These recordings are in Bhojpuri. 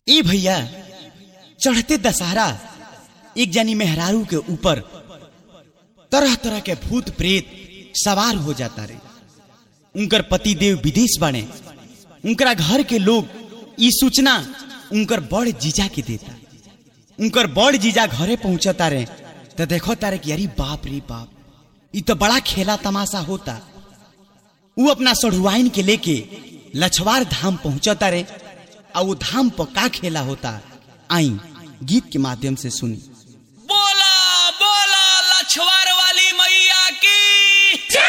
ए भैया चढ़ते दशहरा एक जानी मेहरारू के ऊपर तरह तरह के भूत प्रेत सवार हो जाता रे उनकर पति देव विदेश बने उनकरा घर के लोग ई सूचना उनकर बड़ जीजा के देता उनकर बड़ जीजा घरे पहुंचता रे तो देखो तारे कि अरे बाप रे बाप ई तो बड़ा खेला तमाशा होता वो अपना सढ़ुआइन के लेके लछवार धाम पहुंचता रे और वो धाम पर का खेला होता आई गीत के माध्यम से सुनी बोला बोला लछवार वाली मैया की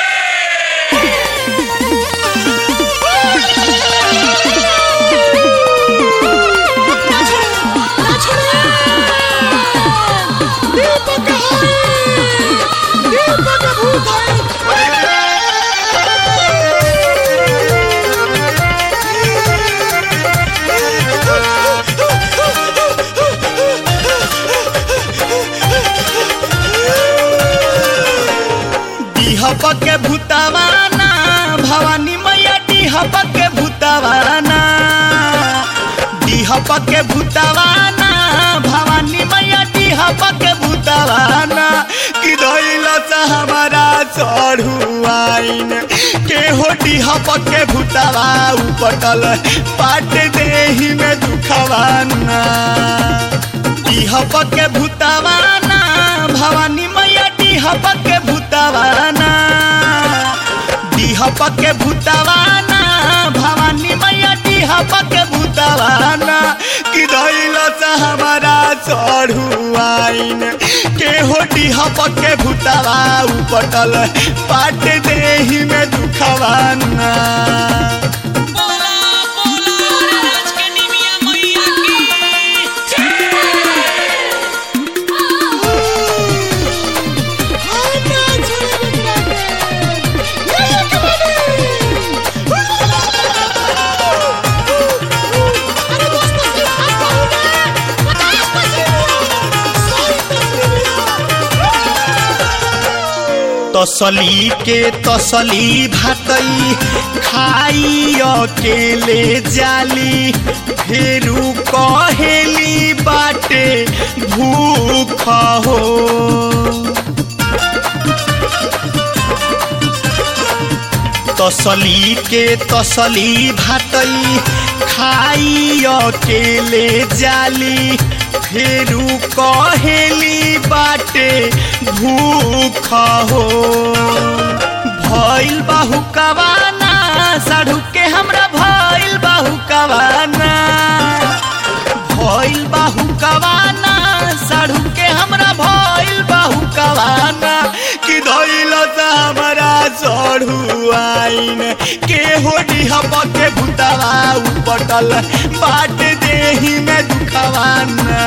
डीहप के भूतावाना भवानी मैया डीहप के भूतावाना डीहप के भूतावाना भवानी मैया डीहप के भूतावाना कि धइला से हमारा चढ़ुआइन के हो डीहप के भूतावा उपटल पाट देही में दुखवाना डीहप के भूतावाना भवानी मैया डीहप के भूतावाना डीहप के भूतावाना भवानी मैया डीहप के भूतावाना कि धइला से हमारा चढ़ुआइन के हो डीहप के भूतावा उपटल पाट देही में दुखवाना बोला बोला राज के निमिया मैया की तसली के तसली भातई खाई अकेले जाली फेरू कहेली बाटे भूख हो तसली के तसली भातई खाई अकेले जाली फेरू कहेली बाटे भूख हो भइल बाहु कवाना साढ़ू के हमरा भइल बाहु कवाना भइल बाहु कवाना साढ़ू के हमरा भइल बाहु कवाना कि धइल से हमरा चढ़ू आइन के होडी हब के भूतवा उपटल बाट देही में दुखवाना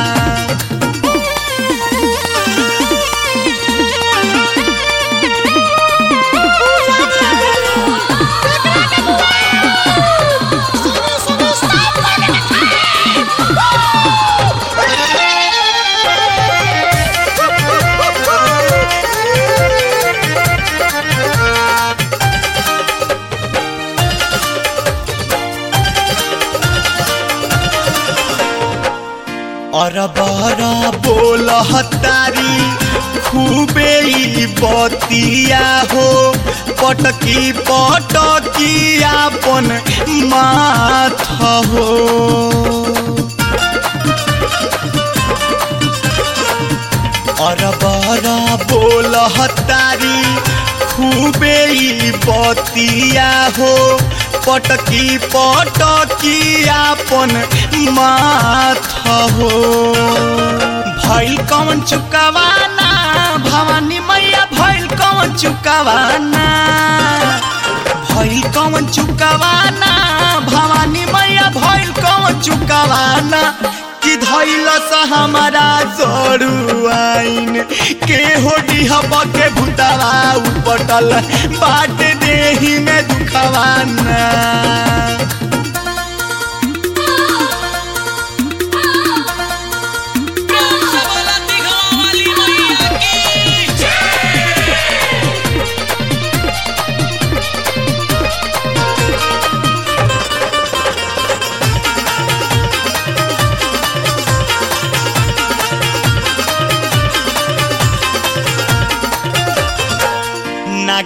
और बरा बोल तारी खूबे ई बतिया हो पटकी पटकी आपन माथ हो और बरा बोल तारी खूबे ई बतिया हो पटकी पटकी आपन माथ हो भइल कौन चुकावाना भवानी मैया भइल कौन चुकावाना भइल कौन चुकावाना भवानी मैया भइल कौन चुकावाना कि धइल से हमारा जरू आइन के होडी हब के भूतावा उपटल बाट देही में दुखवाना प्रेम से बोला दिघवा वाली मैया की ¡Vamos!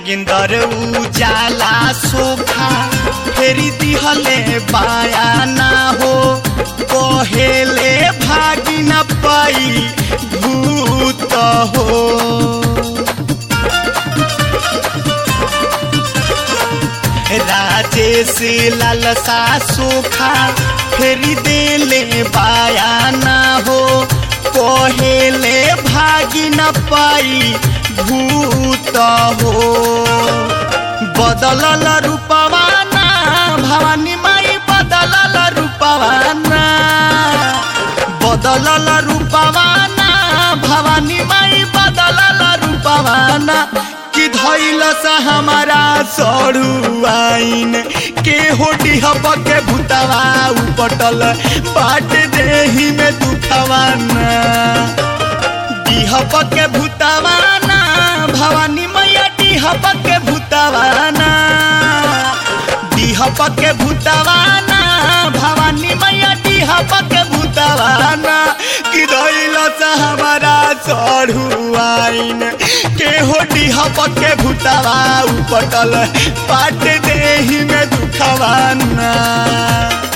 नागिंदर उजाला सोखा फेरी दिहले बाया ना हो कहेले भागी न पाई भूत हो राजेश लालसा सोखा फेरी देले बाया ना हो कहेले भागी न पाई भूत हो बदलल रूपवाना भवानी माई बदलल रूपवाना बदलल रूपवाना भवानी माई बदलल रूपवाना कि धैल सा हमारा सड़ू आइन के होटी हब के भूतवा उपटल बाट देही में दुखवाना डिहब के भूतवाना भवानी मैया डिहब के भूतवाना डिहब के भूतवाना भवानी मैया डिहब के भूतवाना कि धैल सा हमारा चढ़ू आइन के हो डिहब के भूतवा उपटल पाट देही में दुखवाना